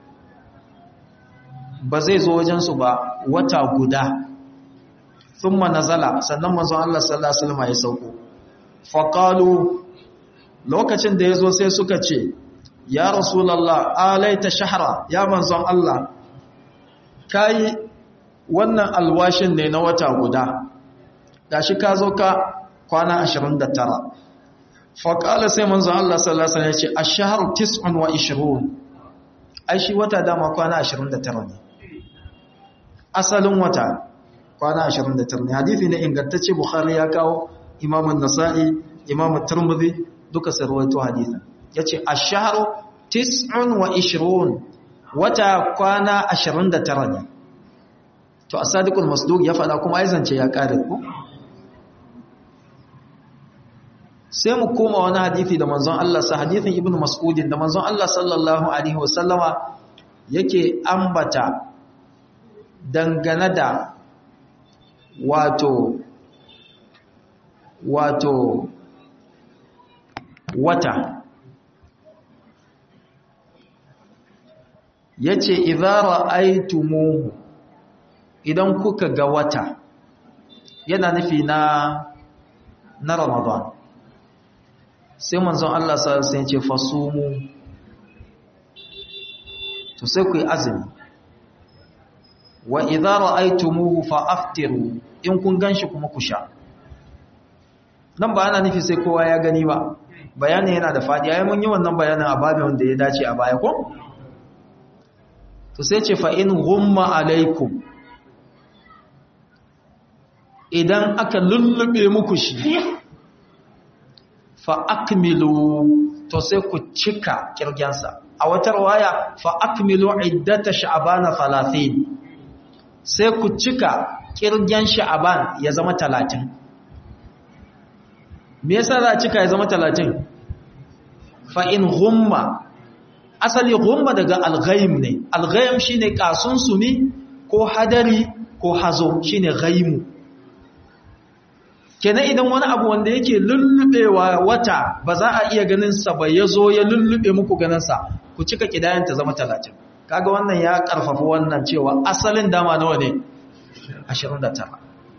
ba zai zo wajen su ba wata guda thumma nazala sannan manzo Allah sallallahu alaihi wasallam ya sauko fa qalu lokacin da yazo sai suka ce ya rasulallah alaita shahara ya manzon Allah kai wannan alwashin ne na wata guda gashi ka zo ka kwana 29 faqala sai manzon Allah sallallahu alaihi wasallam ya ce ash-shahru 29 ai shi wata dama kwana 29 ne asalin wata kwana 29 ne hadisi ne ingantacce bukhari ya kawo imam an-nasa'i imam at-tirmidhi duka sarwaito hadisin yace ash-shahru 29 wata kwana 29 ne to as-sadiqul masduq ya fada kuma aizance ya kare ku sai mu koma wani hadisi da manzon Allah sa hadisin ibnu mas'udin da manzon Allah sallallahu alaihi wasallama yake ambata dangane da wato wato wata yace idza ra'aytumuhu idan kuka ga wata yana nufi na na Ramadan sai manzon Allah sallallahu alaihi wasallam ya ce fasumu to sai ku yi azumi wa idza ra'aytumuhu fa aftiru in kun ganshi kuma ku sha nan ba ana nufi sai kowa ya gani ba bayanin yana da fadi ai mun yi wannan bayanin a babin wanda ya dace a baya ko to sai ce fa in ghumma alaikum idan aka lullube muku shi fa akmilu to sai ku cika kirgensa a wata waya fa akmilu iddata sha'bana 30 sai ku cika kirgen sha'ban ya zama 30 me yasa za a cika ya zama 30 fa in ghumma asali ghumma daga al-ghaim ne al-ghaim shine kasun sumi ko hadari ko hazo shine ghaimu kenan idan wani abu wanda yake lullubewa wata ba za a iya ganin sa ba yazo ya lullube muku ganin sa ku cika kidayan ta zama 30 kaga wannan ya karfafa wannan cewa asalin dama nawa ne 29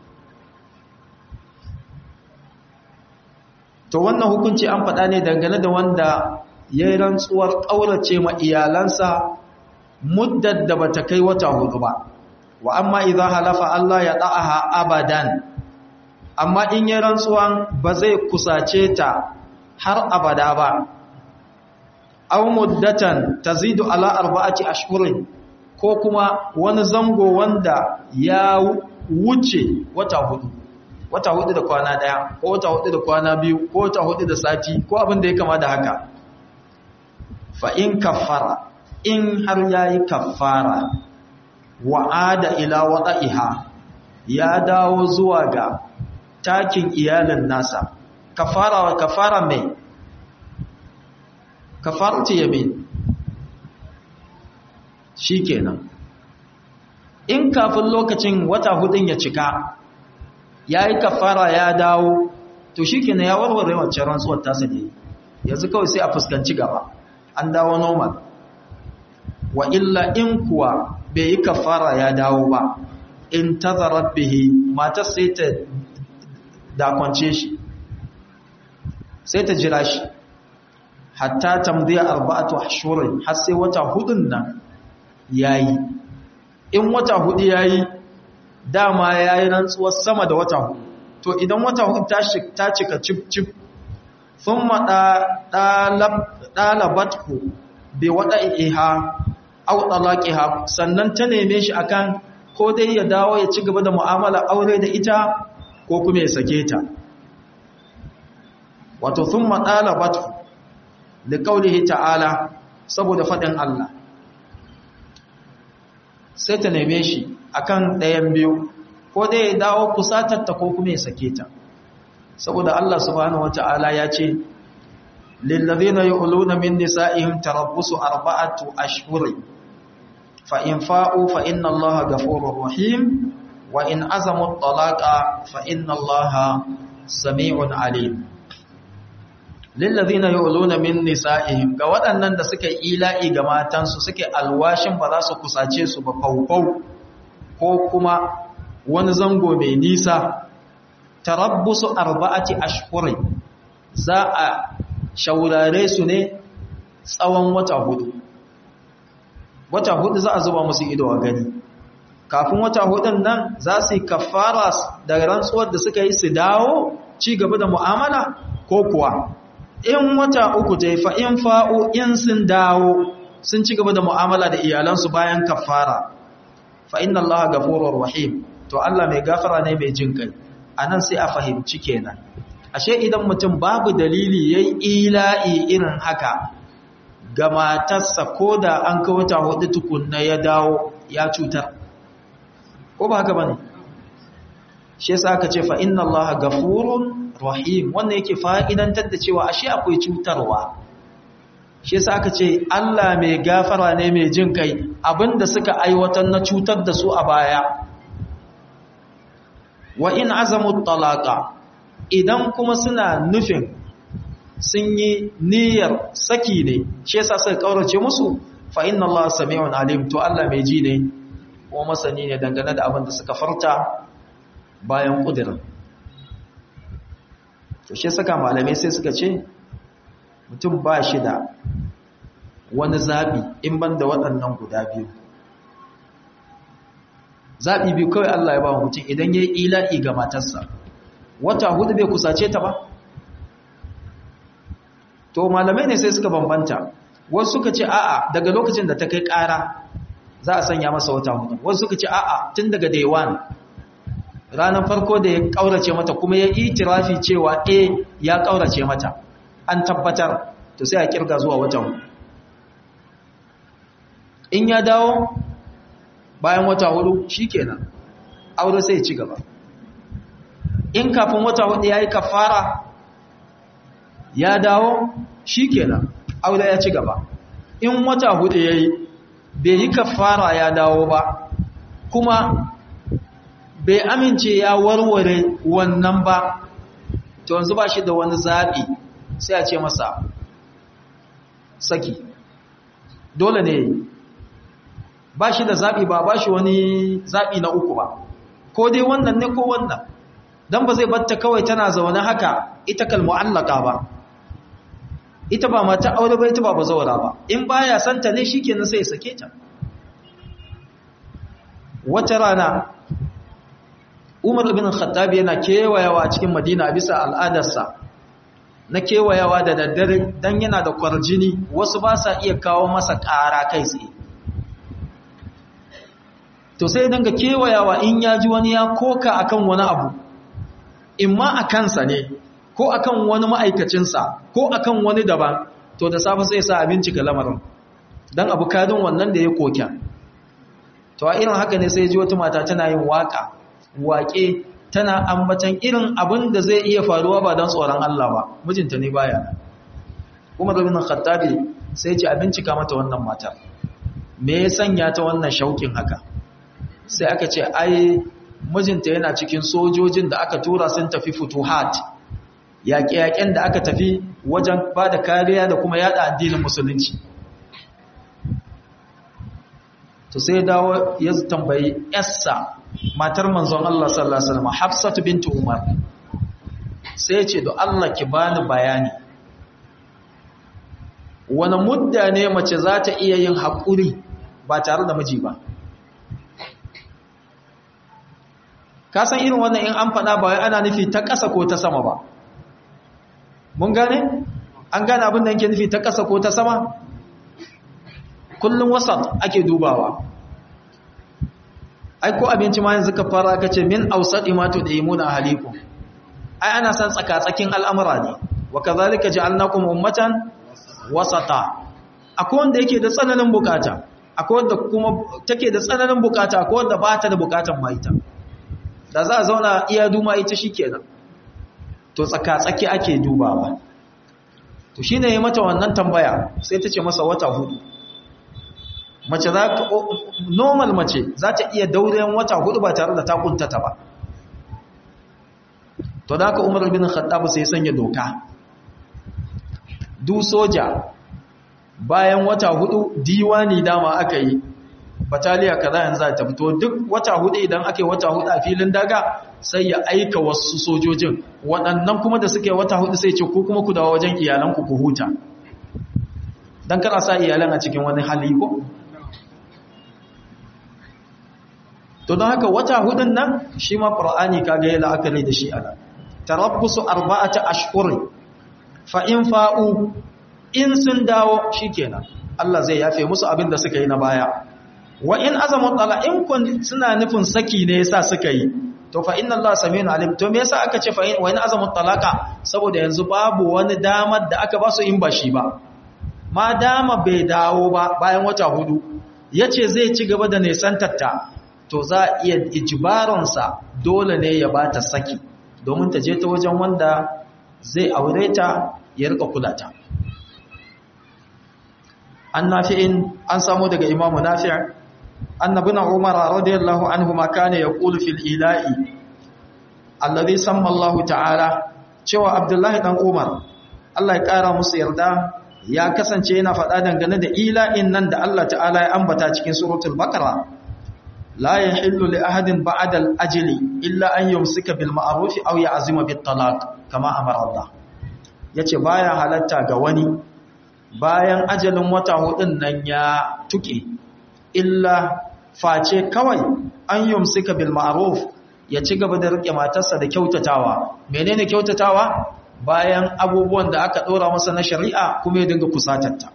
to wannan hukunci an faɗa ne dangane da wanda ya yi rantsuwar ƙaurace ma iyalansa muddar da bata kai wata hudu ba wa amma idan halafa Allah ya da'aha abadan amma in yi rantsuwan ba zai kusace ta har abada ba aw muddatan tazidu ala arba'ati ashhurin ko kuma wani zango wanda ya wuce wata hudu wata hudu da kwana daya ko wata hudu da kwana biyu ko wata hudu da sati ko abin da ya kama da haka fa in kaffara in har yayi kaffara wa ada ila wada'iha ya dawo zuwa ga takin iyalin nasa kafara wa kafara mai kafaratu yamin shikenan in kafin lokacin wata hudun ya cika yayi kafara ya dawo to shikenan ya warware wancan rantsuwar tasa ne yanzu kawai sai a fuskanci gaba an dawo normal wa illa in kuwa bai yi kafara ya dawo ba in tazarar bihi matar sai ta dakwance shi sai ta jira shi hatta tamdiya arba'atu ashhurin har sai wata hudun nan yayi in wata hudu yayi dama yayi rantsuwar sama da wata hudu to idan wata hudu ta cika cip cip thumma dalabatku bi wada'iha aw talaqiha sannan ta neme shi akan ko dai ya dawo ya ci gaba da mu'amala aure da ita ko kuma ya sake ta wato thumma talabatu li qawlihi ta'ala saboda fadin Allah sai ta neme shi akan ɗayan biyu ko dai ya dawo kusatar ta ko kuma ya sake ta saboda Allah subhanahu wata'ala ya ce للذين يؤلون من نسائهم تربص أربعة أشهر فإن فاءوا فإن الله غفور رحيم وإن عزموا الطلاق فإن الله سميع عليم للذين يؤلون من نسائهم ga waɗannan da suka ila'i ga matansu suke alwashin ba za su kusace su ba faufau ko kuma wani zango mai nisa tarabbusu arba'ati ashhurin za a shaurare su ne tsawon wata hudu wata hudu za a zuba musu ido a gani kafin wata hudun nan za su yi kafara da rantsuwar da suka yi su dawo ci gaba da mu'amala ko kuwa in wata uku ta yi fa'in fa'o in sun dawo sun ci gaba da mu'amala da iyalansu bayan kafara fa'in Allah gafurar rahim to Allah mai gafara ne mai jin kai a nan sai a fahimci kenan ashe idan mutum babu dalili ya yi ila'i irin haka ga matarsa ko da an kawata hudu tukunna ya dawo ya cutar ko ba haka ba ne shi yasa aka ce fa inna Allah gafurun rahim wannan yake fa'idantar da cewa ashe akwai cutarwa shi yasa aka ce Allah mai gafara ne mai jin kai abinda suka aiwatar na cutar da su a baya wa in azamu talaqa idan kuma suna nufin sun yi niyyar saki ne shi yasa suka kaurace musu fa inna Allah sami'un alim to Allah mai ji ne ko masani ne dangane da abin da suka farta bayan kudirin to shi saka malamai sai suka ce mutum ba shi da wani zabi in ban da waɗannan guda biyu zabi biyu kawai Allah ya ba mutum idan ya yi ila'i ga matarsa wata hudu bai kusace ta ba to malamai ne sai suka bambanta wasu suka ce a'a daga lokacin da ta kai ƙara za a sanya masa wata hudu wasu suka ce a'a tun daga day one ranar farko da ya kaurace mata kuma ya itirafi cewa eh ya kaurace mata an tabbatar to sai a kirga zuwa wata hudu in ya dawo bayan wata hudu shikenan aure sai ya ci gaba in kafin wata hudu yayi kafara ya dawo shikenan aure ya ci gaba in wata hudu yayi bai yi kafara ya dawo ba kuma bai amince ya warware wannan ba to yanzu ba shi da wani zaɓi sai a ce masa saki dole ne ba shi da zaɓi ba ba shi wani zaɓi na uku ba ko dai wannan ne ko wannan don ba zai batta kawai tana zaune haka ita kalmu'allaka ba ita ba mata aure ba ita ba ba zaura ba in baya santa ne shikenan sai ya sake ta wata rana Umar ibn Khattab yana kewayawa cikin Madina bisa al'adarsa na kewayawa da daddare dan yana da kwarjini wasu ba sa iya kawo masa ƙara kai tsaye to sai danga kewayawa in ya ji wani ya koka akan wani abu imma a kansa ne ko akan wani ma'aikacinsa ko akan wani daban to da safe sai sa abinci ga lamarin dan abu kadin wannan da ya koka to a irin haka ne sai ji wata mata tana yin waka waƙe tana ambatan irin abin da zai iya faruwa ba don tsoron Allah ba mijinta ne baya kuma rabin khattabi sai ce a bincika mata wannan mata me ya sanya ta wannan shaukin haka sai aka ce ai mijinta yana cikin sojojin da aka tura sun tafi futuhat yaƙe-yaƙen da aka tafi wajen ba da kariya da kuma yada addinin musulunci to sai dawo ya tambayi yassa matar manzon Allah sallallahu alaihi wasallam Hafsatu bintu Umar sai ya ce do Allah ki bani bayani wani mudda ne mace za ta iya yin haƙuri ba tare da miji ba ka san irin wannan in an faɗa ba wai ana nufi ta ƙasa ko ta sama ba mun gane an gane abin da yake nufi ta ƙasa ko ta sama kullum wasat ake dubawa ai ko abinci ma yanzu ka fara kace min awsati ma tudimuna ahlikum ai ana san tsaka-tsakin al'amura ne wa kadhalika ja'alnakum ummatan wasata akwai wanda yake da tsananin bukata akwai wanda kuma take da tsananin bukata akwai wanda ba ta da bukatan ma ita da za a zauna iya duma ita shikenan to tsaka-tsaki ake dubawa to shine ya mata wannan tambaya sai ta ce masa wata hudu mace za ka normal mace za ta iya dauren wata hudu ba tare da ta kuntata ba to da haka umar bin khattab sai sanya doka du soja bayan wata hudu diwani dama aka yi bataliya kaza yanzu ta fito duk wata hudu idan aka yi wata hudu a filin daga sai ya aika wasu sojojin waɗannan kuma da suke wata hudu sai ce ko kuma ku dawo wajen iyalanku ku huta don kar a sa iyalan a cikin wani hali ko to don haka wata hudun nan shi ma qur'ani kaga ya la'akari da shi ana tarabbusu arba'ata ashhur fa in fa'u in sun dawo shikenan Allah zai yafe musu abin da suka yi na baya wa in azamu tala in kun suna nufin saki ne yasa suka yi to fa inna Allah samiun alim to me yasa aka ce fa in wa in azamu talaka saboda yanzu babu wani damar da aka ba su in ba shi ba ma dama bai dawo ba bayan wata hudu yace zai ci gaba da nesantarta to za a iya ijibaransa dole ne ya bata saki domin ta je ta wajen wanda zai aure ta ya rika kula ta an nafi'in an samu daga imamu nafi' annabina umar radiyallahu anhu ma kana yaqulu fil ila'i alladhi samma Allah ta'ala cewa abdullahi dan umar Allah ya kara musu yarda ya kasance yana faɗa dangane da ila'in nan da Allah ta'ala ya ambata cikin suratul baqara la yahillu li ahadin ba'da al-ajli illa an yumsika bil ma'ruf aw ya'zima bit talaq kama amara Allah yace baya halatta ga wani bayan ajalin wata hudun nan ya tuke illa face kawai an yumsika bil ma'ruf ya ci gaba da rike matarsa da kyautatawa menene kyautatawa bayan abubuwan da aka dora masa na shari'a kuma ya dinga kusatarta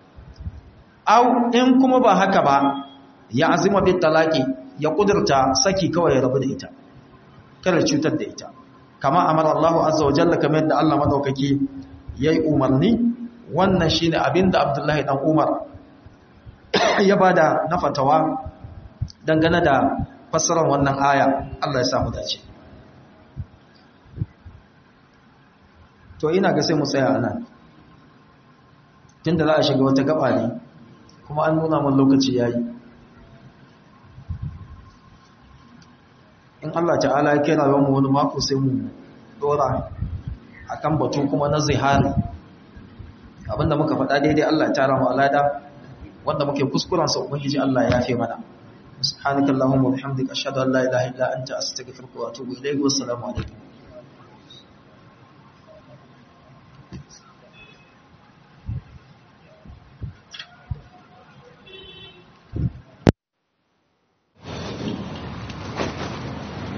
au in kuma ba haka ba ya azima bit talaqi ya kudurta saki kawai ya rabu da ita kada cutar da ita kama amara Allah azza wa jalla kamar yadda Allah madaukaki yayi umarni wannan shine abinda Abdullahi dan Umar ya bada na fatawa dangane da fassarar wannan aya Allah ya samu dace to ina ga sai mu tsaya anan tunda za a shiga wata gaba ne kuma an nuna mun lokaci yayi in Allah ta'ala ya kira mu wani mako sai mu dora akan batu kuma na zihari abinda muka faɗa daidai Allah ya tara mu alada wanda muke kuskuren sa ubangiji Allah ya yafe mana subhanakallahumma wa bihamdika ashhadu an la ilaha illa anta astaghfiruka wa atubu ilayk wa assalamu alaikum